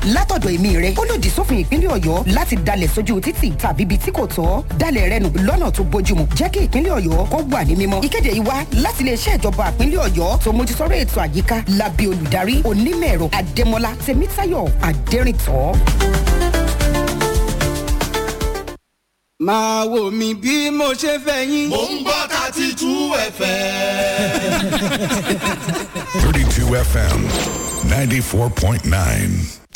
látọ̀dọ̀ èmi rẹ̀ ó lòdì sófin ìpínlẹ̀ ọ̀yọ́ láti dalẹ̀ sójú títì tàbí ibi tí kò tọ́ dalẹ̀ rẹ nù lọ́nà tó bójúmu jẹ́ kí ìpínlẹ̀ ọ̀yọ́ kó wà ní mímọ́. ìkéde yìí wá láti iléeṣẹ́ ìjọba ìpínlẹ̀ ọ̀yọ́ tó mójútóró ètò àyíká lábẹ́ olùdarí onímọ̀ ẹ̀rọ adémọlá tèmítáyọ̀ adẹ́rìntọ́. máa wò mí bí mo ṣe fẹ́ yín. mò ń gbọ́ thirty two fm. 32 FM 94.9.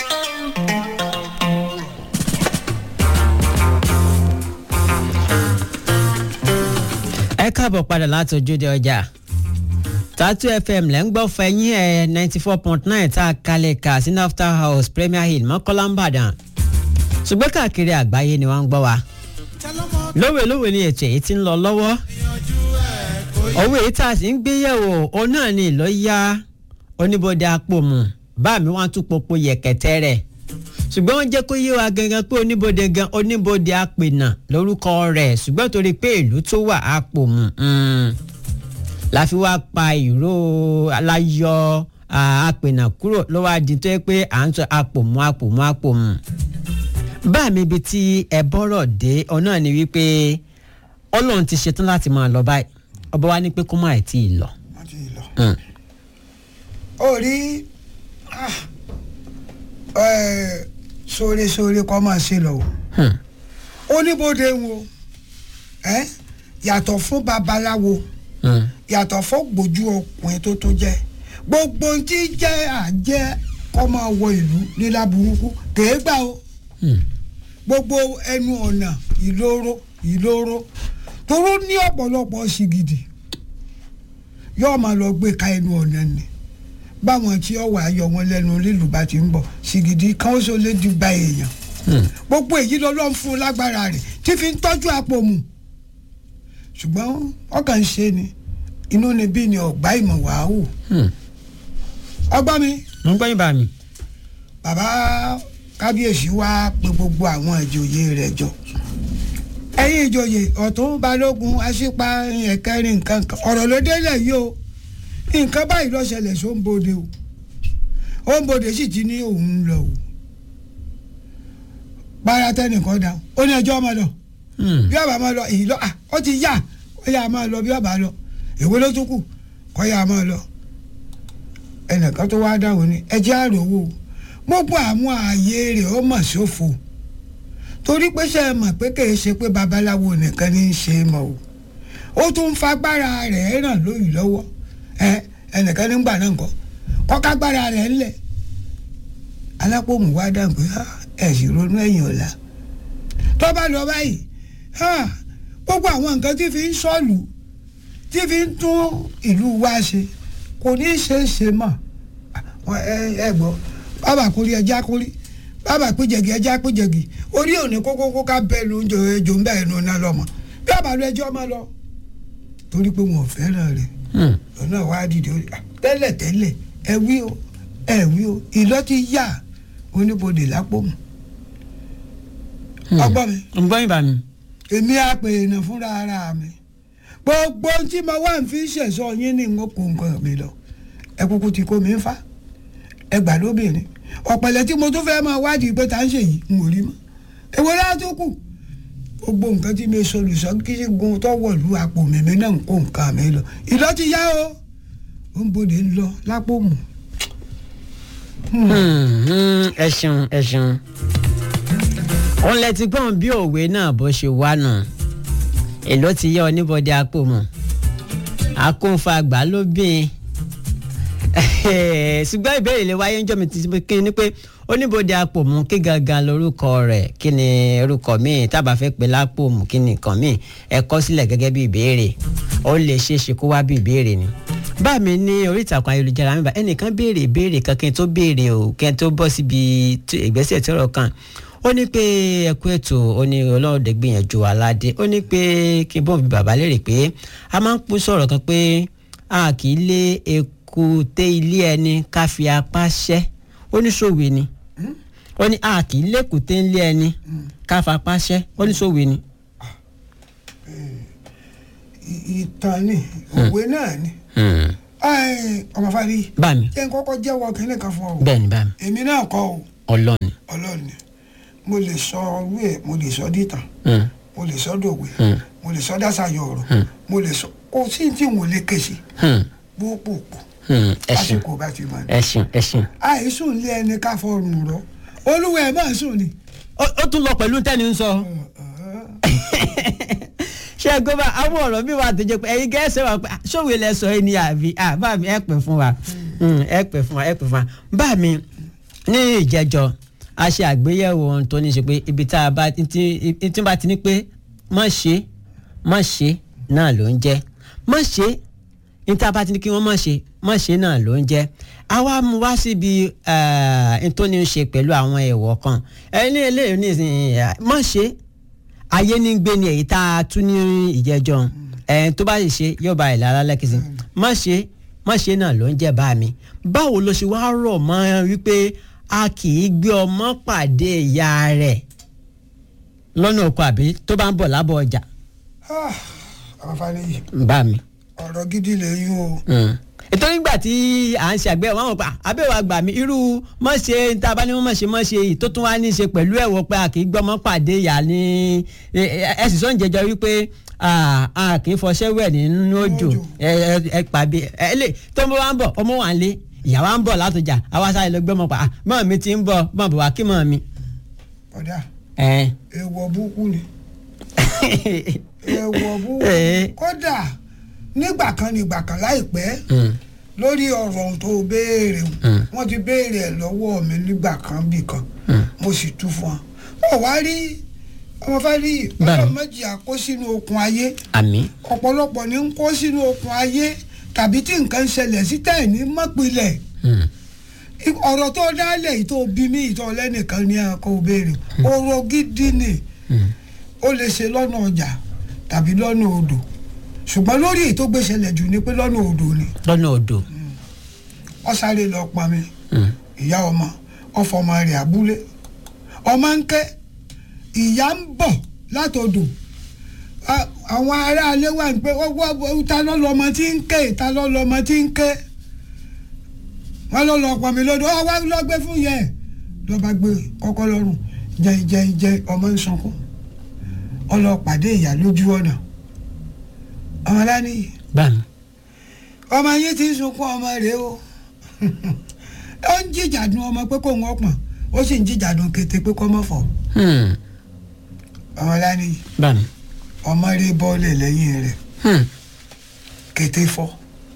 ẹ káàbọ̀ padà láti ojúde ọjà tatu fm lẹ́ ń gbọ́ fẹ́yìn ẹ̀ ninety four point nine tá a kalẹ̀ kà sí nafta house premier hill mọ́kànlá ìbàdàn ṣùgbọ́n káàkiri àgbáyé ni wọ́n ń gbọ́ wa lówelówe ni ètò èyí ti ń lọ lọ́wọ́ owó èyí tá a sì ń gbé yẹ̀wò òun náà ni ìlọ́yà oníbodè apòmù bá mi wọ́n tún popo yẹ̀kẹ̀tẹ̀ rẹ̀ ṣùgbọ́n wọ́n jẹ́ kó yé wa gangan pé oníbodè gan oníbodè apènà lórúkọ rẹ̀ ṣùgbọ́n torí pé ìlú tó wà apòmù la fi wá pa ìró aláyọ̀ apènà kúrò ló wá di tó yẹ pé à ń sọ apòmù apòmù apòmù bá mi ibi tí ẹ bọ́rọ̀ dé ọ̀nà ni wípé ọlọ́run ti ṣetán láti máa lọ báyìí ọba wa ní pé kó má ẹ̀ tí ì lọ. wọ́n ti lọ. ó rí sóore-sóore kọ́ máa ṣe lọ o oníbodè wo yàtọ̀ fún babaláwo yàtọ̀ fún gbòjú ọkùnrin tó tó jẹ́ gbogbo ohun tí jẹ́ àjẹ́ kọ́ máa wọ ìlú nílá burúkú kèé gbà o gbogbo ẹnu ọ̀nà ìloro ìloro toró ní ọ̀pọ̀lọpọ̀ sìgìdì yóò máa lọ gbé ka ẹnu ọ̀nà ni báwọn tí ó wà á yọ wọn lẹ́nu lílù bá ti ń bọ̀ sìgìdì kan ó so lé di gba èèyàn gbogbo èyí ló lọ́n fún un lágbára rẹ̀ tí fi ń tọ́jú àpò mu ṣùgbọ́n ọkàn ń ṣe ni inú ni bí ni ọ̀gbá ìmọ̀ wàá wò ọgbọ́n mi. mo ń gbọ́ yín bá mi. bàbá kábíyèsí wá pé gbogbo àwọn ìjòyè rẹ̀ jọ ẹ̀yin ìjòyè ọ̀tún balógun aṣípa ẹ̀kẹrin nǹkan kan ọ̀rọ̀ ló délẹ̀ yìí o nǹkan báyìí ló ṣẹlẹ̀ só ń bòde o ó ń bòde sì ti ní òun ń lọ o para tẹnìkan dá ó ní ẹjọ́ ọmọ lọ bí ọba máa lọ èyí lọ ó ti yá ó yà máa lọ bí ọba lọ èwo ló tún kù kọ́ yà máa lọ ẹnìkan tó wá dáhùn ni ẹ jẹ́ àròwò gbogbo àwọn ààyè rẹ̀ ó mọ̀ ṣòfò torí pé ṣe é mọ̀ pé kì í ṣe pé babaláwo nìkan ní í ṣe mọ̀ o ó tún fagbára rẹ̀ ràn lóyún lọ́wọ́ ẹ ẹnìkan nígbà náà nǹkan kọ́kágbára rẹ̀ ńlẹ̀ alápòmù wá dáhùn pé ẹ sì ronú ẹ̀yìn ọ̀la tó bá lọ báyìí gbogbo àwọn nǹkan tí fi ń sọ̀lù tí fi ń tún ìlú wa ṣe kò ní í ṣe é ṣe mọ́ ẹ gbọ́ bàbá kórí ẹja kórí bàbá péjẹgì ẹja péjẹgì orí òní kókókó ká bẹ́ẹ̀ ló ń jọ ẹjọ́ ń bẹ́ẹ̀ nù náà lọ́mọ bí àbálò ẹjọ́ máa lọ torí pé wọn ò fẹ́ràn rẹ̀ lọ́nà wàá dìde tẹ́lẹ̀ tẹ́lẹ̀ ẹ wí o ẹ wí o ìlọ ti yá oníbodè lápò mu ọgbọ́n mi. ń gbọ́ yín bá mi. èmi àpè èèyàn fúnra ara mi gbogbo tí mo wá ń fi ṣẹ̀sọ́ yín ní n kò nǹkan mi lọ ẹ kúkú ti kó mi ń fa ẹ gbà lóbìnrin ọ̀pẹ̀lẹ̀ tí mo tún fẹ́ máa wádìí pé tá ń ṣe yìí n ò rí mọ́ èwo láà tó kù gbogbo nǹkan tí mi solùsọ kí sí gun tó wọ̀lú àpò mèmí náà ń kó nǹkan mi lọ ìlọ ti yá o ó ń bòde ń lọ lápò mù. ẹ ṣeun ẹ ṣeun òun lẹ ti gbọ́n bí òwe náà bó ṣe wá nù èló ti yẹ oníbọdẹ àpò mọ̀ àkóńfà àgbà ló bìn ṣùgbọ́n ìbéèrè lè wáyé ńjọ́ mi ti kí ni pé oníbodè apòmù kí gangan lorúkọ rẹ̀ kí ni orúkọ míì tábà fẹ́ pè lápòmù kí ni nǹkan míì ẹ kọ sílẹ̀ gẹ́gẹ́ bí ìbéèrè ó lè ṣeé ṣe kó wá bí ìbéèrè ni. bá mi ní orí ìtàkùn ayélujára mi bá ẹnìkan béèrè ìbéèrè kan kí n tó béèrè o kí n tó bọ́ síbi ìgbésẹ̀ tí ọ̀rọ̀ kan ó ní pé ẹkú ètò ó ní ọlọ́ọ̀dẹ gbìyànjú aládé ó ní pé kí n bọ́ bí bàbá lérè pé a máa ń pín sọ̀rọ̀ kan pé a kì í lé eku té ilé ẹni ká fi apá ṣẹ́ ó ní sòwe ni ó ní a kì í lékùté ilé ẹni ká fapá ṣẹ́ ó ní sòwe ni. ìtàn ni òwe náà ni ọmọ fari bá mi ẹ ń kọ́kọ́ jẹ́wọ́ kínní kan fún ọ bẹ́ẹ̀ ni bá mi èmi náà kọ́ o ọlọ́ni. ọlọ́run ni mo lè sọ ọrú ẹ̀ mo lè sọ dìtàn Hmm. mo lè sọ dòwe Hmm. mo lè sọ dásàyọ ọ̀rọ̀ mo lè sọ kò sí tí n ò lè ké sí Hmm. púpùpù Hmm. ẹ ṣeun lásìkò bá ti mọ̀ ní. ẹ ṣeun ẹ ṣeun. àìsùn lé ẹni ká fọrùn rọ olúwa ẹ̀ máa sùn ni. ó ó tún lọ pẹ̀lú tẹ́ni ń sọ. ṣé ẹ gbọ́dọ̀ àwọn ọ̀rọ̀ mi wà tó jẹ́ pé ẹ̀yin gẹ́sẹ̀ wà pé ṣòwò ilẹ̀ sọ ẹni àbí bá mi ẹ pè fún wa Hmm, ẹ pè fún wa ẹ pè fún wa bá mi ní ìjẹjọ a ṣe àgbéyẹ̀wò ohun tó ní í ṣe pé ibi tá a bá tí tí bá ti ní pé má ṣe má ṣe náà ló ń jẹ́ má ṣe ní tá a bá ti ní kí wọ́n má ṣe má ṣe náà ló ń jẹ́ àwa mú wá síbi ẹ̀ẹ́n tó ní í ṣe pẹ̀lú àwọn ẹ̀wọ̀ kan ẹni eléyìí ní ìsìn má ṣe ayé ní gbé ni èyí tá a tún ní ìjẹjọ ẹ̀ẹ́n tó bá sì ṣe yóò bá ìlà alákìsí má ṣe má ṣe náà ló ń jẹ́ bá mi báwo ló ṣe wá rọ̀ mọ́ wípé a kì í gbé ọmọ pàdé ìyá rẹ̀ lọ́nà oko àbí tó bá ń bọ̀ lábọ̀ ọjà àwọn fani bá mi. ọ̀rọ̀ gidi lè yún o. ètò nígbà tí à ń ṣe àgbẹ̀ wọn pa abẹ́wò àgbà mi irú mọ̀ ṣe tá a bá ní wọ́n mọ̀ ṣe mọ̀ ṣe yìí tó tún wá ní í ṣe pẹ̀lú ẹ̀wọ̀ pé a kì í gbọ́mọ pàdé ìyá ní ẹ sì sọ ń jẹjọ wípé a kì í fọṣẹ́ wẹ̀ nínú òjò ẹ ẹ pàbí ẹ lè tó ń bọ̀ wá ń bọ̀ ọmọ wa ń lé ìyá wa ń bọ̀ látọjà àwa sáré lọ gbọ́mọ pa mọ́ mi ti ń bọ̀ mọ́ bọ̀ wá kí mọ́ mi. ọ̀dà ẹ èèwọ̀ búkú ni èèwọ̀ búkú Eh. kódà nígbà kan nígbà kan láìpẹ́ Mm. lórí ọ̀rọ̀ ohun tó béèrè o, Mm. wọ́n ti béèrè ẹ̀ lọ́wọ́ mi nígbà kan bì kan mo sì tú fún wọn. wọ́n wá rí ọmọ fẹ́ rí Bẹ́ẹ̀ni. ọlọ́run méjì àkó sínú okùn ayé àmì ọ̀pọ̀lọpọ̀ ní ń kó sínú okùn ayé tàbí tí nǹkan ń ṣẹlẹ̀ sí tẹ̀ ní mọ́pilẹ̀ ọ̀rọ̀ tó dálẹ̀ yìí tó bí mí ìtọ́ lẹ́nìkan ní ẹ̀kọ́ béèrè ọ̀rọ̀ gidi ni ó lè ṣe lọ́nà ọjà tàbí lọ́nà odò ṣùgbọ́n lórí èyí tó gbé ṣẹlẹ̀ jù ni pé lọ́nà odò ni lọ́nà odò. ó sáré lọ pọn mi ìyá ọmọ ọfọ ọmọ rẹ̀ abúlé ọmọ ń ké ìyá ń bọ̀ látodò A- àwọn aráalé wà ń pé ọwọ́ ta ló lọmọ tí ń ké ta ló lọmọ tí ń ké wọ́n ló lọ pọn mi lọ́dọ̀ ọ wá lọ gbé fún yẹ lọ́ba gbé kọ́kọ́ lọ́rùn jẹ́ jẹ́ jẹ́ ọmọ ń sunkún ọ lọ pàdé ìyá lójú ọ̀nà ọmọ lánìí bá mi. ọmọ yín ti ń sunkún ọmọ rẹ o ó ń jíjàdùn ọmọ pé kó wọn pọ̀n ó sì ń jíjàdùn kété pé kó mọ̀ fọ̀ Hmm. ọmọ lánìí bá mi. ọmọ rẹ bọ́ọ̀lẹ̀ lẹ́yìn rẹ̀ Hmm. kété fọ́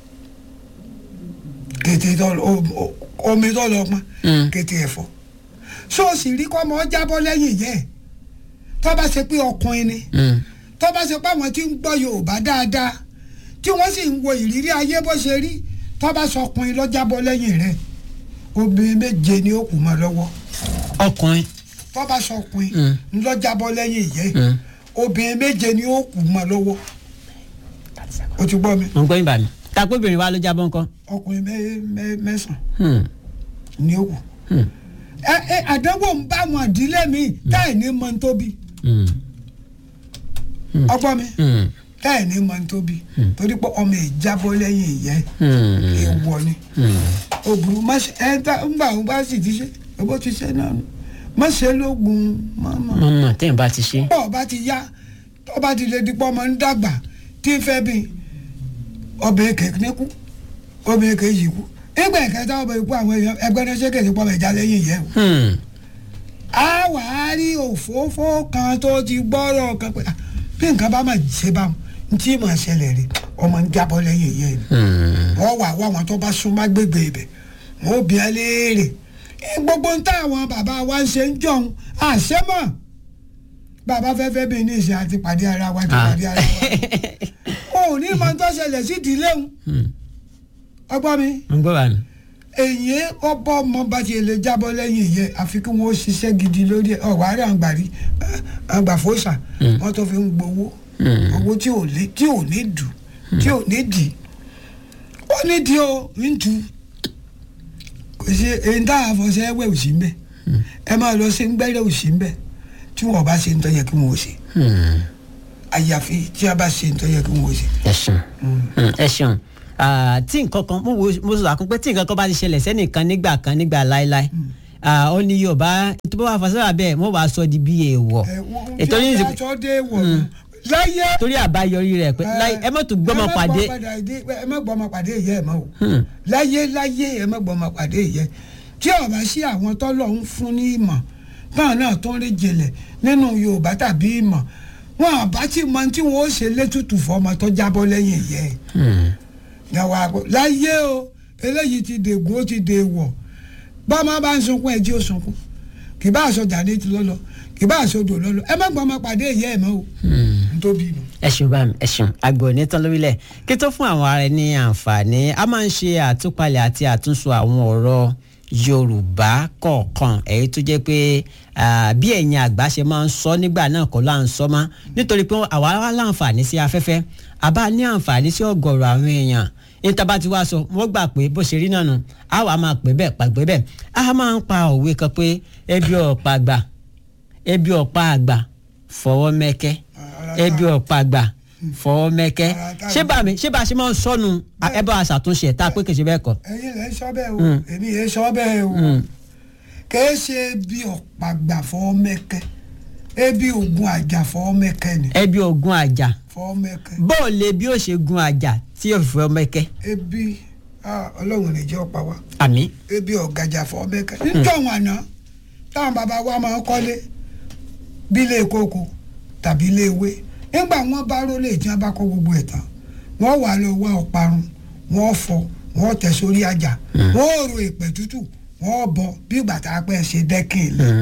kété tó lọ o- o- omi tó lọ pọn Mm. kété ẹ̀ fọ́ sóòsì rí kọ́ ọmọ jábọ́ lẹ́yìn yẹ tó bá ṣe pé ọkùnrin ni Hmm. tó bá ṣe pé àwọn tí ń gbọ́ yorùbá dáadáa tí wọ́n sì ń wo ìrírí ayé bó ṣe rí tó bá sọ ọkùnrin lọ́jàbọ́ lẹ́yìn rẹ̀ obìnrin méje ni ó kù mọ́ lọ́wọ́ ọkùnrin. tó bá sọ ọkùnrin Mm. lọ́jàbọ́ lẹ́yìn ìyẹ́ Mm. obìnrin méje ni ó kù mọ́ lọ́wọ́ o ti gbọ́ mi mo ń gbọ́ yín bá mi. takobìnrin wa ló jábọ́ nǹkan. ọkùnrin mẹ́- mẹ́- mẹ́sàn-án Hmm. ni ó kù Hmm. ẹ ẹ àdánwò ń bá àwọn ìdílé mi táì ní mọ́ ń tóbi Hmm. ọgbọ́n mi Hmm. táì ní mọ́ ń tóbi torí pé ọmọ ìjábọ́ lẹ́yìn ìyẹ́ Hmm. èèwọ̀ ni. Hmm. ó burú má ṣe ẹ ta ńgbà òun bá sì ti ṣe owó ti ṣe náà nù má ṣe lóògùn mọ́mọ́. mọ̀mọ́ tẹ́yìn bá ti ṣe. bọ́ ọba ti yá ọba ti lè dipọ́ ọmọ ń dàgbà tí ń fẹ́ bí ọbẹ̀ èké ní kú ọbẹ̀ èké yìí kú nígbà ìkẹta ọbẹ̀ ikú àwọn èèyàn ẹgbẹ́ náà ṣe kèsì pọ̀ mẹ́jà lẹ́yìn yẹn o. Hmm. a wà á rí òfófó kan tó ti gbọ́rọ̀ kan pé ah, bí nǹkan bá mà ṣe bá ń tí mà ṣẹlẹ̀ rí ọmọ ń jábọ́ lẹ́yìn yẹn ni Hmm. wọ́n wà wá àwọn tó bá súnmọ́ gbègbè ibẹ̀ wọ́n ó bí ẹ léèrè ẹ, gbogbo ń tá àwọn bàbá wa ń ṣe ń jọun àṣẹmọ̀ bàbá fẹ́fẹ́ bíi ní ìṣe àti pàdé ara wa ti Ah. pàdé ara wa o ò ní mọ tó ṣẹlẹ̀ sí ìdílé ń Hmm. ọgbọ́n mi mo ń gbọ́ bá mi. èyí ọbọ̀ ọmọ bá ti lè jábọ́ lẹ́yìn ìyẹn àfi kí wọ́n ṣiṣẹ́ gidi lórí ẹ̀ ọ̀wá rẹ̀ àgbàrí àgbàfọ́sà wọ́n tó fi ń gbowó Hmm. owó tí ò lé tí ò ní dù tí ò ní dì ó ní di o ń tu kò sí èyí tá a fọṣẹ ẹwẹ ò sí mbẹ ẹ máa lọ sí gbẹrẹ ò sí mbẹ tí wọn bá ṣe ń tọ́ yẹ kí wọn ò ṣe Hmm. àyàfi tí a bá ṣe ń tọ́ yẹ kí wọn ò ṣe. ẹ ṣeun Hmm, ẹ ṣeun Ah, tí nǹkan kan mo wo mo sọ àkún pé tí nǹkan kan bá ti ṣẹlẹ̀ sẹ́nìkan nígbà kan nígbà láéláé ah, ó ní yorùbá tó bá wà fàṣẹ́wà bẹ́ẹ̀ wọ́n wàá sọ di bí èèwọ̀ ẹ wọ́n ètò tí ní wọ́n bá sọ dé wọ̀ nù. láyé torí àbáyọrí rẹ̀ pé láì ẹ mọ̀ tó gbọ́mọ pàdé ẹ má gbọ́mọ pàdé ìyá ẹ̀ mọ́ o láyé láyé ẹ má gbọ́mọ pàdé ìyá ẹ̀ tí ọba sí àwọn tọ́lọ̀ ń fún ní ìmọ̀ báwọn náà tó ń rí jẹlẹ̀ nínú yorùbá tàbí ìmọ̀ wọn àbá tí mọ tí wọn ó ṣe létùtù fọmọ tó jábọ́ lẹ́yìn ìyá ẹ̀ yàwó àgbo láyé o eléyìí ti dègùn ó ti dèwọ̀ bọ́mọ bá ń sunkún ẹjí ó sunkún kì bá aṣọ jáde ti lọ́lọ́ kì bá aṣọ odò lọ́lọ́ ẹ má gbọ́mọ pàdé ìyá ẹ̀ mọ́ o ntóbi nù. ẹ ṣeun bá mi ẹ ṣeun àgbẹ̀ òní tán lórílẹ̀ kí tó fún àwọn ará ní àǹfààní a máa ń ṣe àtúpalẹ̀ àti àtúnṣe àwọn ọ̀rọ̀ yorùbá kọ̀ọ̀kan èyí tó jẹ́ pé ah, bí ẹ̀yin àgbà ṣe máa ń sọ nígbà náà kọ́ là ń sọ mọ́ nítorí pé àwa wá láǹfààní sí afẹ́fẹ́ àbá ní àǹfààní sí ọ̀gọ̀rọ̀ àwọn èèyàn níta bá ti wá sọ wọ́n gbà pé bó ṣe rí náà nù á wàá máa pè bẹ́ẹ̀ pàgbé bẹ́ẹ̀ á máa ń pa òwe kan pé ebi ọ̀pá àgbà ebi ọ̀pá àgbà fọwọ́ mẹ́kẹ́ ebi ọ̀pá àgbà fọwọ́ mẹ́kẹ́ ṣé bá mi ṣé bá a ṣe máa ń sọnù ẹ bá a ṣàtúnṣe ẹ̀ tá a pé kèsì bẹ́ẹ̀ kọ́. ẹ̀yin lẹ ń sọ bẹ́ẹ̀ o èmi yẹn sọ bẹ́ẹ̀ o kìí ṣe bí ọ̀pàgbà fọ́ mẹ́kẹ́ ebi ògùn àjà fọ́ mẹ́kẹ́ ni ẹbí ogun àjà fọ́ mẹ́kẹ́ bóòlù bí ó ṣe gun àjà tí yóò fi fọ́ mẹ́kẹ́ ebi ah, ọlọ́run lè jẹ́ ọ̀pá wa àmì. ebi ọ̀gàjà fọ́ mẹ́kẹ́ níjọ́ wọn àná táwọn bàbá wa máa ń kọ́lé bí ilé kókó tàbí ilé ewé nígbà wọn bá rólé tí wọn bá kọ́ gbogbo ẹ̀ tán wọ́n wà lọ wá ọ̀parun wọ́n fọ wọ́n tẹ̀ sórí àjà wọ́n rò èpè tútù wọ́n bọ bí ìgbà tá a pẹ́ ṣe dẹ́kìn lé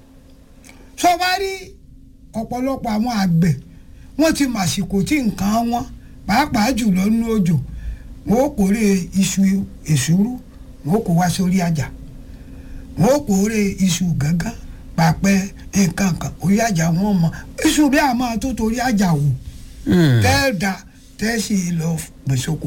sọ wá rí ọ̀pọ̀lọpọ̀ àwọn àgbẹ̀ wọ́n ti màsìkò tí nǹkan wọn pàápàá jùlọ nínú òjò wọn ó kórè iṣu èsúrú wọn ó kó wá sórí àjà wọn ó kórè iṣu gángan pàpẹ nǹkan kan orí àjà wọn mọ iṣu bí a máa tó torí àjà wò tẹ́ da tẹ́ sì lọ gbèsòkò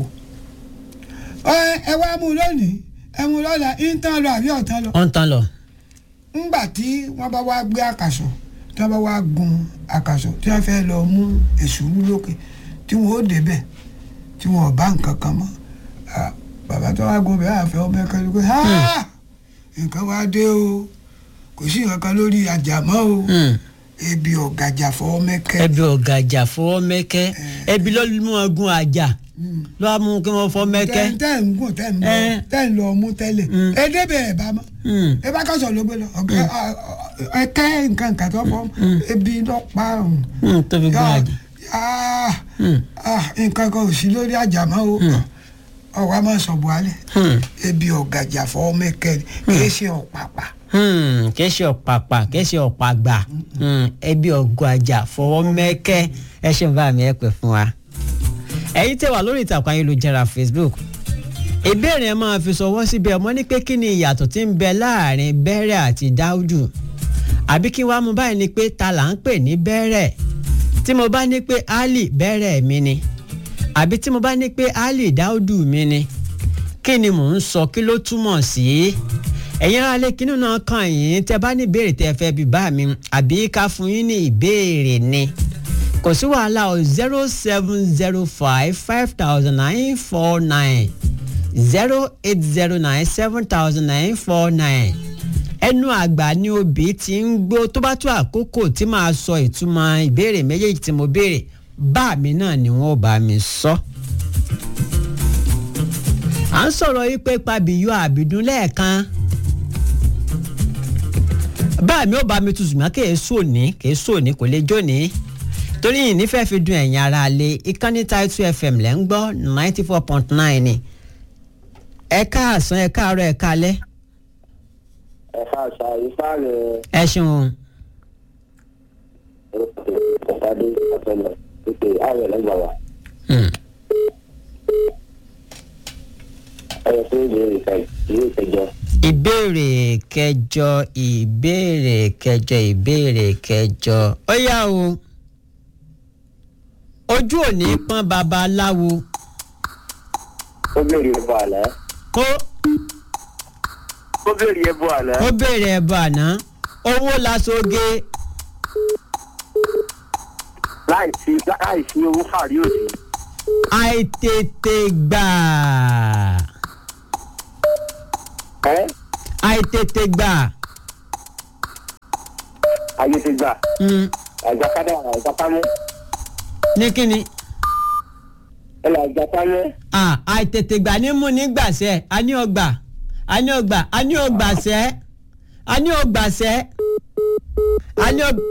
ẹ wá mú lónìí ẹ mú lọ́la ń tán lọ àbí ọ̀tán lọ wọ́n ń tán lọ. ńgbà tí wọ́n bá wá gbé àkàsọ̀ tí wọ́n bá wá gun àkàsọ̀ tí wọ́n fẹ́ lọ mú èsúrú lókè tí wọ́n ó débẹ̀ tí wọ́n ò bá nǹkan kan mọ́ Ah, bàbá tó wá gun bẹ́ẹ̀ àfẹ́ ọmọ ẹ̀ka ló pé "Ah, nǹkan wá dé o kò sí nǹkan kan lórí àjà mọ́ o ebi ọ̀gàjà fọwọ́ mẹ́kẹ́ ẹbí ọ̀gàjà fọwọ́ mẹ́kẹ́ ẹbí ló mú wọn gun àjà ló wá mú kí wọ́n fọ́ mẹ́kẹ́. tẹ́ tẹ́ ń gùn tẹ́ ń lọ Eh. tẹ́ ń lọ mú tẹ́lẹ̀ ẹ débẹ̀ ẹ̀ bá mọ́ Mm. ẹ bá kọ́sọ̀ ló gbé lọ ọ̀gá ẹ kẹ́ nǹkan nǹkan tó fọ́ ebi lọ pa ọ̀hún. Mm, tó fi gun Yá- àjà. ah, Mm. ah, nǹkan kan ò sí lórí àjà mọ́ o ọwọ́ a máa sọ buhari Hmm. ebi ọ̀gàjà fọ́ mẹ́kẹ́ ni kì í ṣe ọ̀pàpà Hmm, kìí ṣe ọ̀pàpà kìí ṣe ọ̀pàgbà Hmm, ẹbí ọ̀gàjà fọwọ́ mẹ́kẹ́ ẹ ṣe ń bá mi ẹ pè fún wa. ẹ̀yin tẹ́ wà lórí ìtàkùn ayélujára facebook ìbéèrè ẹ máa fi ṣọwọ́ síbẹ̀ ọmọ ní pé kí ni ìyàtọ̀ tí ń bẹ láàrin bẹ́rẹ̀ àti dáúdù àbí kí wàá mú báyìí ni pé ta là ń pè ní bẹ́rẹ̀ tí mo bá ní pé ali bẹ́rẹ̀ mi ni àbí tí mo bá ní pé ali dáúdù mi ni kí ni mò ń sọ kí ló túmọ̀ sí ẹ̀yin ará lé kínú náà kàn yín tẹ́ bá ní ìbéèrè tẹ́ fẹ́ bí bá mi àbí ká fún yín ní ìbéèrè ni kò sí wàhálà o zero seven zero five five thousand nine four nine zero eight zero nine seven thousand nine four nine ẹnu àgbà ni obì ti ń gbó tó bá tó àkókò tí màá sọ ìtumọ̀ ìbéèrè méjèèjì tí mo béèrè bá mi náà ni wọ́n bá mi sọ. à ń sọ̀rọ̀ yìí pé pabiyọ àbìdún lẹ́ẹ̀kan bá mi ò bá mi tutù mọ́ kèé sòní kèé sòní kò lè jóni torí yìí nífẹ̀ẹ́ fi dun ẹ̀yìn ara lé ìkànnì Title FM lẹ́ ń gbọ́ ninety four point nine ni ẹ káàsán ẹ káàárọ̀ ẹ káalẹ́ ẹ̀ka àṣà ifá rẹ̀ ẹ ṣeun ọ̀pádé àtọ̀nà pípé ààrẹ lẹ́gbàá wa. Hmm. ẹ̀yẹ fún ìbéèrè kan ìwé ìkẹjọ. ìbéèrè kẹjọ ìbéèrè kẹjọ ìbéèrè kẹjọ ó yá o ojú òní pọ́n babaláwo ó béèrè ẹbọ àná. kó ó béèrè ẹbọ àná. ó béèrè ẹbọ àná owó lasoge láì sí láì sí owó fàrí òsì. àìtètè gbà ẹ́ àìtètè gbà ayé ti gbà Hmm, àjàkadà àjàkámú ní kíni ẹ lọ àjàkámú Ah, àìtètè gbà ní mú nígbàsẹ́ a ní ọgbà a ní ọgbà a ní ọgbàsẹ́ a ní ọgbàsẹ́ a ní ọg-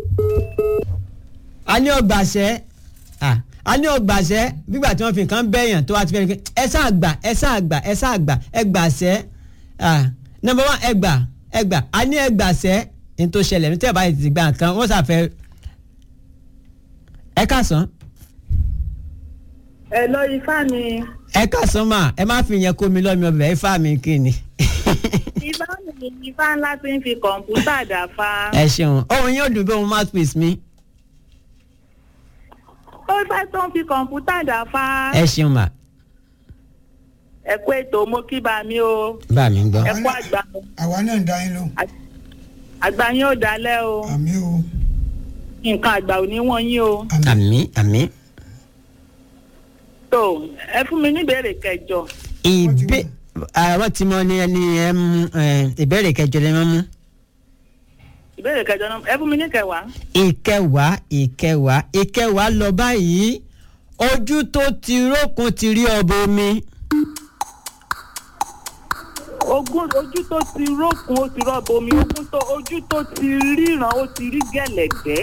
a ní ọgbàsẹ́ Ah, a ní ọgbàsẹ́ nígbà tí wọ́n fi nǹkan bẹ́yàn tó wá ti fẹ́ rí pé ẹ sáà gbà ẹ sáà gbà ẹ sáà gbà ẹ gbàsẹ́ Ah, number one ẹ gbà ẹ gbà a ní ẹ gbàsẹ́ ní tó ṣẹlẹ̀ ní tẹ́ ẹ bá ti gbà nǹkan wọ́n sàfẹ́ ẹ kásán ẹ lọ ifá mi ẹ kásán mà ẹ má fi yẹn kó mi lọ́mi ọbẹ̀ ifá mi kí ni. ifá mi ifá ńlá ti ń fi kọ̀ǹpútà dàfa ẹ ṣeun ohun yóò dùn bí ohun mouthpiece mi. ó fẹ́ tó ń fi kọ̀ǹpútà dàfa ẹ ṣeun mà ẹ kú ètò mo kí bá mi o bá mi gbọ́. ẹ kú àgbà àwa náà ń dá yín lóhùn àgbà yín ò dalẹ̀ o àmì o nǹkan àgbà ò ní wọ́n yín o àmì àmì. tó ẹ fún mi ní ìbéèrè kẹjọ ìbé àwọn tí mo ní ẹni ẹ mú ẹ, ìbéèrè kẹjọ lè máa mú. ìbéèrè kẹjọ náà ẹ fún mi ní kẹwàá ìkẹwàá ìkẹwàá ìkẹwàá lọ báyìí ojú tó ti rókun ti rí ọbọ omi. ogún ojú tó ti rókun ó ti rọ́bọ omi ogún tó ojú tó ti ríran ó ti rí gẹ̀lẹ̀gbẹ́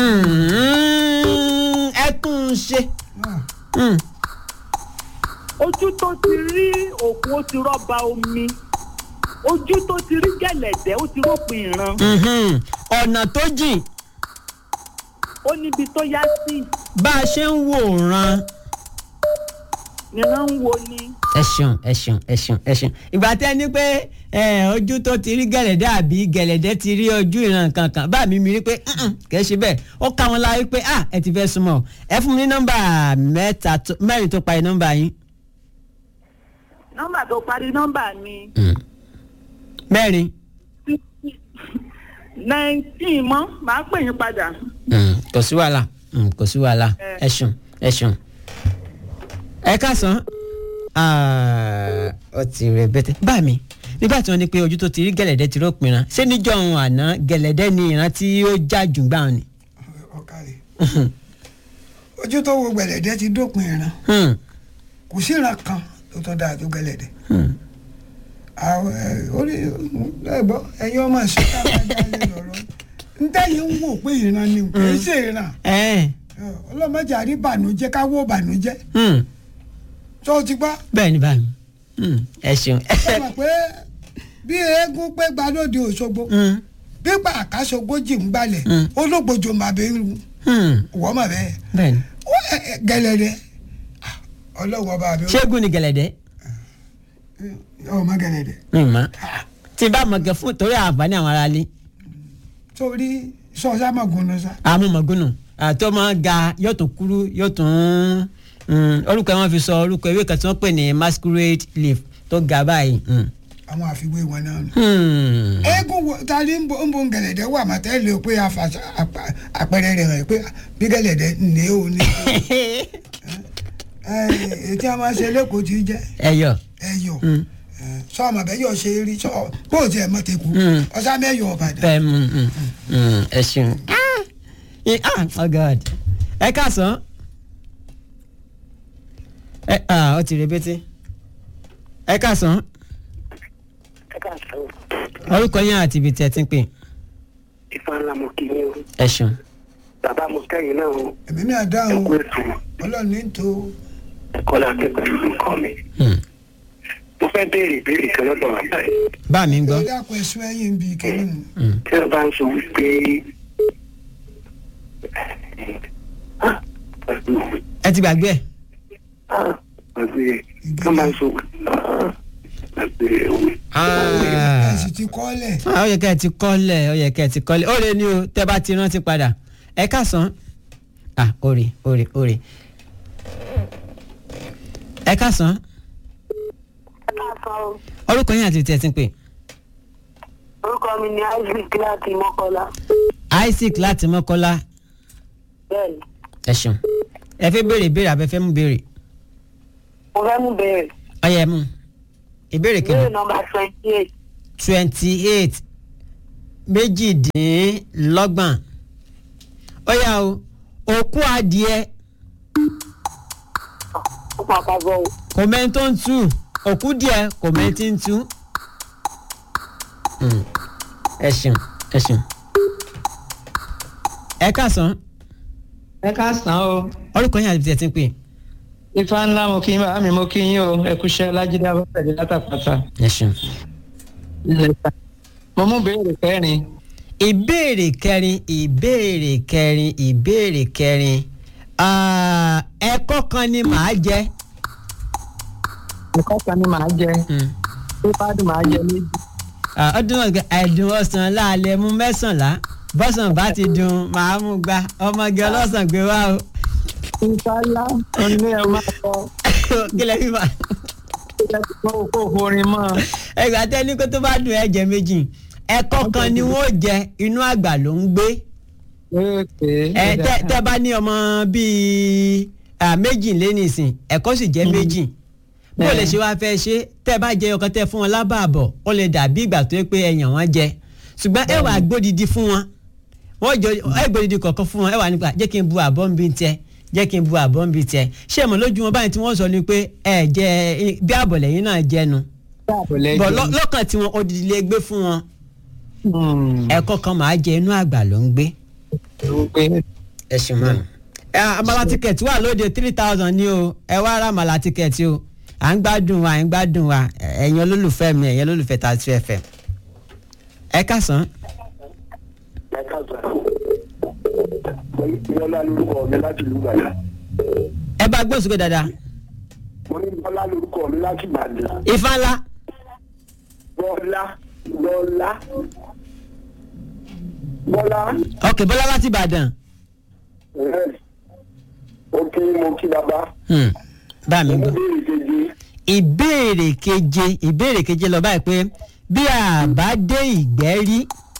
Hmm, ẹ tún un ṣe. Hmm, ojú tó ti rí òkun ó ti rọ́ba omi ojú tó ti rí gẹ̀lẹ̀dẹ́ ó ti rópin ìran mhm. ọ̀nà tó jìn ó níbi tó yá sí bá a ṣe ń wòran. nìran ń wo ni ẹ ṣeun ẹ ṣeun ẹ ṣeun ẹ ṣeun ìgbà tẹ ní pé ẹ ojú tó ti rí gẹ̀lẹ̀dẹ́ àbí gẹ̀lẹ̀dẹ́ ti rí ojú ìran kankan bá mi mi rí pé "Mm-mm, kìí ṣe bẹ́ẹ̀ ó ká wọn láyé pé ah ẹ ti fẹ́ súnmọ́ ẹ fún mi ní nọ́mbà mẹ́ta tó- mẹ́rin tó parí nọ́mbà yín. nọ́mbà tó parí nọ́mbà mi mẹ́rin nineteen mọ́ màá pè yín padà Mm, kò sí wàhálà Mm, kò sí wàhálà ẹ ṣeun ẹ ṣeun. ẹ káàsán Ah, ó ti rẹ bẹ́tẹ̀ bá mi nígbà tí wọ́n ní pé ojú tó ti rí gẹ̀lẹ̀dẹ́ ti rópin ran ṣé níjọ́ òun àná gẹ̀lẹ̀dẹ́ ni ìran tí ó já jù gbà wọn ni. ọ̀kàrẹ̀ ojú tó wo gbẹ̀lẹ̀dẹ́ ti dópin ìran Hmm, kò sí ìran kan tó tọ́ dáa tó gbẹ̀lẹ̀dẹ́ hmm. àwọn ẹ, orí ẹgbọ́ ẹ̀yin ọmọ ìṣẹ́ká máa dá lé lọ́rọ́ ntẹ́yìn ń wò pé ìran ni kì í ṣe ìran ẹ ọlọ́mọdé àrí bànújẹ́ ká wó bànújẹ́ hmm, tó o ti gbọ́ bẹ́ẹ̀ ni báyìí Hmm, ẹ ṣeun ẹ mọ̀ pé bí eégún pé gbalóde Òṣogbo Hmm, bí pàkásogójì ń gbalẹ̀ Mm. ológbòjò màbẹ́rù hmm, wọ́n mọ̀ bẹ́ẹ̀ bẹ́ẹ̀ ni ó ẹ, ẹ, gẹ̀lẹ̀dẹ́ Ah, ọlọ́wọ́ bá mi ṣégun ni gẹ̀lẹ̀dẹ́ ọmọ gẹ̀lẹ̀dẹ́ mi mọ̀ tí n bá mọ̀ gẹ̀ fún torí àǹfààní àwọn aráalé torí sọ́ọ́sá mọ̀ gúnnú sá àmúmọ̀gúnnù àti ọmọ ga yóò tún kúrú yóò tún mm, orúkọ wọn fi sọ orúkọ ewé kan tí wọ́n pè ní masquerade leaf tó ga báyìí. Mm. àwọn àfiwé wọn náà nù. Hmm. eégún wo ta ni ń bo ń bo gẹ̀lẹ̀dẹ́ wà má tẹ́ lè pé àfàṣà àpà- àpẹẹrẹ rẹ̀ hàn pé bí gẹ̀lẹ̀dẹ́ ní o ní. ẹ ètí a máa ṣe lẹ́kọ̀ọ́ tí jẹ́ ẹyọ. ẹyọ Mm. sọ ọmọ bẹ́ẹ̀ yọ ṣe rí sọ bó o tiẹ̀ mọ̀ tẹ́kù Mm. ọ̀sán mẹ́yọ ọ̀bàdàn. bẹ́ẹ̀ mm, mm, mm, ẹ ṣeun. Eh, ah oh god ẹ káàsán. ẹ ah ó ti rebete. ẹ káàsán orúkọ yẹn àti ibi tí ẹ ti ń pè. ìfà ńlá mo kì í ní o ẹ ṣeun. bàbá mo kẹ́yìn náà o èmi náà dáhùn ẹ̀kú ètò ọlọ́run ní tó kọ́lá akẹ́kọ̀ọ́ ìlú kọ́ mi. Hmm. mo fẹ́ béèrè ìbéèrè kan lọ́dọ̀ bàbá yìí bá mi ń gbọ́. ẹ dákun ẹ̀sùn ẹ̀yìn bíi kẹ́lí mu. tí wọ́n bá ń sọ wípé Ah, pẹ̀lú- ẹ ti gbàgbé ẹ. ah, pẹ̀lú wọ́n bá ń sọ wípé ah, pẹ̀lú òwe. ẹ sì ti kọ́ lẹ̀ Ah, ó yẹ kẹ́ ẹ ti kọ́lẹ̀ ó yẹ kẹ́ ẹ ti kọ́lẹ̀ ó lè ní o tẹ́ bá ti rántí padà ẹ káàsán ah òrè òrè òrè ẹ káàsán orúkọ yín àti tí ẹ ti ń pè orúkọ mi ni isaac láti mọ́kọ́lá isaac láti mọ́kọ́lá bẹ́ẹ̀ni ẹ ṣeun ẹ fẹ́ béèrè ìbéèrè àbẹ fẹ́ mú béèrè mo fẹ́ mú bẹ̀rẹ̀ ọyẹ mú ìbéèrè kìíní ìbéèrè nọmba twenty eight twenty eight méjìdínlọ́gbọ̀n ó yá o òkú adìẹ ó máa pa bọ́ o. kò mẹ́ni tó ń tú òkú díẹ̀ kò mẹ́ni tí ń tú. Hmm. ẹ ṣeun ẹ ṣeun. ẹ káàsán ẹ káàsán o orúkọ yín àti tẹ̀sí ń pè. ifá ńlá mo kí bá mi mo kí yín o ẹ kúṣẹ́ lájídé abọ́pẹ̀dé látàpátá. ẹ ṣeun. mo mú béèrè kẹrin ìbéèrè kẹrin ìbéèrè kẹrin ìbéèrè kẹrin Ah, ẹ̀kọ́ kan ni màá jẹ. ẹ̀kọ́ kan ni màá jẹ tó bá dùn màá jẹ méjì. Ah, ọdún ọ̀gá ẹ̀dùn ọ̀sán láàlẹ́ mú mẹ́sànlá bọ́sàn bá ti dùn màá mú gba ọmọge ọlọ́sàn gbé wá o. ìfàlà onílé ẹ máa kọ kílẹ̀ fífa. kó kó forin mọ́ ẹgbàá tẹ́ni kó tó bá dùn ẹ jẹ méjì ẹ̀kọ́ kan ni wọ́n jẹ inú àgbà ló ń gbé ẹ tẹ tẹ bá ní ọmọ bíi ah, méjì lé nìsín ẹ̀kọ́ sì jẹ́ méjì bó lè ṣe wá fẹ́ ṣe tẹ bá jẹ ọkàn tẹ fún wọn lábàbọ̀ ó lè dàbí ìgbà tó yẹ pé ẹyàn wọn jẹ ṣùgbọ́n ẹ wà gbódìdí fún wọn wọ́n jọ ẹ gbódìdí kọ̀ọ̀kan fún wọn ẹ wà nípa jẹ́ kí n bu àbọ̀ ń bí tiẹ̀ jẹ́ kí n bu àbọ̀ ń bí tiẹ̀ ṣé mo lójú wọn báyìí tí wọ́n sọ ni pé ẹ jẹ bí àbọ̀lẹ̀yìn náà jẹnu bọ̀ lọ́- lọ́kàn tí wọn odidi lè gbé fún wọn ẹ̀kọ́ kan máa jẹ inú àgbà ló ń gbé ẹ ṣe mọ. ẹ àmàlà tíkẹ̀tì wà lóde three thousand ní o ẹ wá ra àmàlà tíkẹ̀tì o à ń gbádùn wa à ń gbádùn wa ẹ̀yin olólùfẹ́ mi ẹ̀yin olólùfẹ́ ta tu ẹ̀fẹ̀. ẹ kásán ẹ káàsán bọ́lá lórúkọ mi láti ìlú Ìbàdàn ẹ bá gbóhùn sókè dáadáa mo ní bọ́lá lórúkọ mi láti Ìbàdàn ifá ńlá bọ́lá bọ́lá bọ́lá ọkè bọ́lá láti ìbàdàn ẹ̀ ó kí mo kí bàbá Hmm, bá mi mo gbọ́. béèrè kejì ìbéèrè keje ìbéèrè keje lọ báyìí pé bí a bá dé ìgbẹ́ rí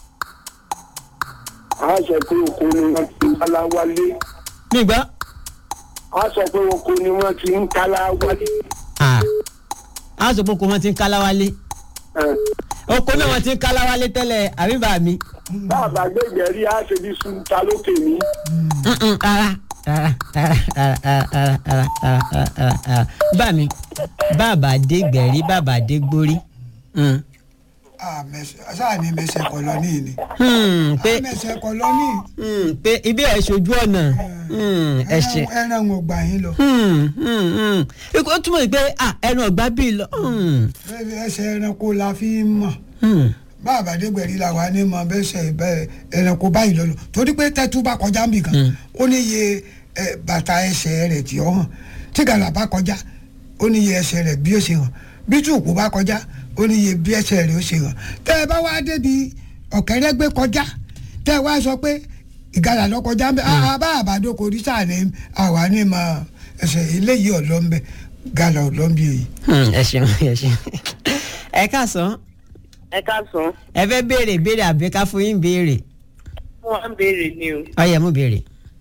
a sọ pé oko ni wọ́n ti ń kálá wálé mi gbọ́ a sọ pé oko ni wọ́n ti ń kálá wálé Ah, a sọ pé oko wọn ti ń kálá wálé ẹ̀ oko náà wọn ti ń kálá wálé tẹ́lẹ̀ àbí bá mi. bá a bá gbẹ̀gbẹ̀ rí a ṣe bí sun ta lókè ní Mm-mm, rárá rárá rárá rárá rárá rárá rárá rárá rárá bá mi bàbá dé gbẹ̀rí bàbá dé gbórí. Mm. sáà ní mẹsẹ̀ kọ lọ ní ìní. Hmm, pé mẹsẹ̀ kọ lọ ní hmm, pé ibi ẹ̀ ṣojú ọ̀nà Hmm, ẹ ṣe. ẹran ò gbà yín lọ. Hmm, hmm, hmm. ó túmọ̀ sí pé ah, ẹnu ọ̀gbá bíi lọ. Hmm, ẹsẹ̀ ẹranko la fi ń mọ̀ hmm. bá àbádégbẹ̀rí la wà ní mọ̀ bẹ́sẹ̀ bẹ́ẹ̀ ẹranko báyìí lọ́lọ́ torí pé tẹ́tú bá kọjá nbì kan ó ní iye ẹ, bàtà ẹsẹ̀ rẹ̀ tí ó hàn tí gàlà bá kọjá ó ní iye ẹsẹ̀ rẹ̀ bí ó ṣe hàn bí tùkú bá kọjá ó ní iye bí ẹsẹ̀ rẹ̀ ó ṣe hàn tẹ́ ẹ bá wá débi ọ̀kẹ́rẹ́ gbé kọjá tẹ́ ẹ wá sọ pé ìgalà lọ kọjá ń bẹ àbá àbádókò orí sáà ní àwa ní mọ̀ ẹsẹ̀ eléyìí ọ̀lọ́ ń bẹ gàlà ọ̀lọ́ ń bí èyí. Hmm, ẹ ṣeun ẹ ṣeun. ẹ káàsán ẹ káàsán ẹ fẹ́ béèrè béèrè àbí ká fún yín béèrè wọn ń béèrè ni o. ọyẹ mú béèrè.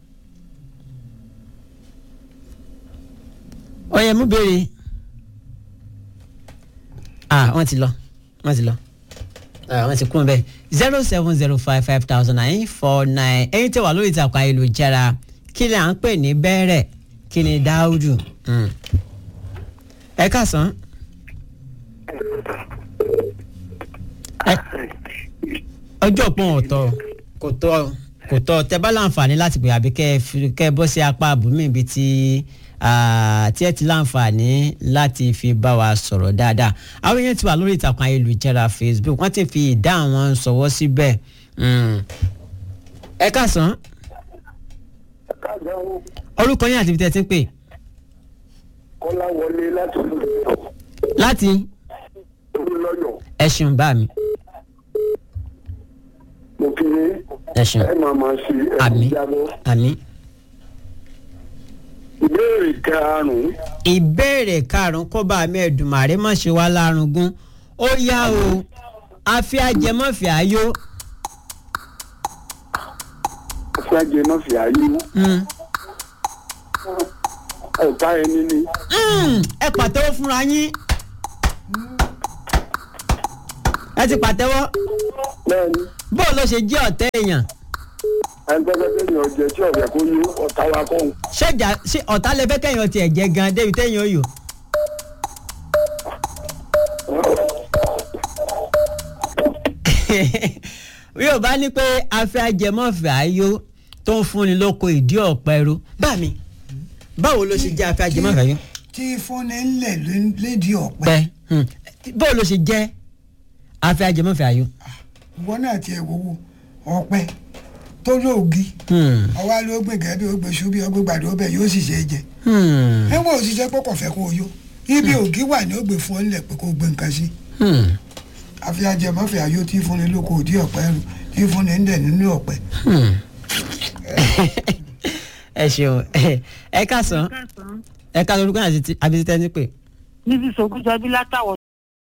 ọyẹ mú béèrè. ah wọ́n ti lọ wọ́n ti lọ ah wọ́n ti kún bẹ́ẹ̀ zero seven zero five five thousand nine four nine ẹ̀yin tẹ́ wà lórí ìtàkùn ayélujára kí ni à ń pè ní bẹ́rẹ̀ kí ni dáúdù. Hmm. ẹ káàsán. Ẹ- ọjọ́ pọ́n ọ̀tọ̀ kò tọ́ kò tọ́ tẹ bá láǹfààní láti pè àbí kẹ́ ẹ fi- kẹ́ ẹ bọ́ sí apá àbúmí ibi tí ah, tí ẹ ti láǹfààní láti fi bá wa sọ̀rọ̀ dáadáa àwọn èèyàn ti wà lórí ìtàkùn ayélujára Facebook wọ́n ti fi ìdá àwọn sọ̀wọ́ síbẹ̀ Mm. ẹ káàsán káàdà ó orúkọ yín àti ibi tẹ́ ẹ ti ń pè kọ́lá wọlé láti ìlú Ìbàdàn láti olùlọ́yọ̀ ẹ ṣeun bá mi mo kí ni ẹ ṣeun ẹ máa máa ṣe Àmín. ẹ̀kú jábọ́. àmín. ìbéèrè karùn-ún ìbéèrè karùn-ún kọ́ba mẹ́ẹ̀dùnmáre má ṣe wá lárugún ó yá o àfi ajẹmọ́fì ayó fúlájẹ náà fi ààyè Mm. ọ̀tá ẹni ni Mm, ẹ pàtẹ́wọ́ fúnra yín ẹ ti pàtẹ́wọ́ bẹ́ẹ̀ni bóun ló ṣe jẹ́ ọ̀tẹ́ èèyàn ẹni tó fẹ́ kéèyàn jẹ tí ọ̀fẹ́ kó yó ọ̀tá wa kọ́ òun. ṣéjà ṣé ọ̀tá lẹ fẹ́ kẹ́yìn ọtí ẹ̀ jẹ́ gan débi téèyàn ó yò. yóò bá ní pé afẹ́ ajẹmọ́fẹ́ ayó tó ń fúnni lóko ìdí ọ̀pẹ ro bá mi báwo ló ṣe jẹ́ afẹ́ ajẹmọ́fẹ́ ayó. tí fúnni ńlẹ̀ lédi ọ̀pẹ pẹ́ hmm. báwo ló ṣe jẹ́ afẹ́ ajẹmọ́fẹ́ ayó. ìwọ náà tiẹ̀ wọ́wọ́ ọ̀pẹ tó lóògì Hmm. ọwọ́ ló gbé gẹ́gẹ́ bí ó gbé ṣubí ọgbẹ́ gbàdúrà ọbẹ̀ yóò sì ṣe é jẹ Hmm. níwọ̀n òṣìṣẹ́ pé kò fẹ́ kó o yó ibi ògì wà ní ó gbé fún ọ nílẹ̀ pé kó o gbé nǹkan sí Hmm. àfi ajẹmọ́fẹ́ ayó tí fúnni lóko òdì ọ̀pẹ rù tí fúnni ń dẹ̀ nínú ọ̀pẹ. Hmm. ẹ ṣeun ẹ ká sàn ẹ ká lórúkọ àti abisitẹ ní pé. mrs ogunjọbí látàwọn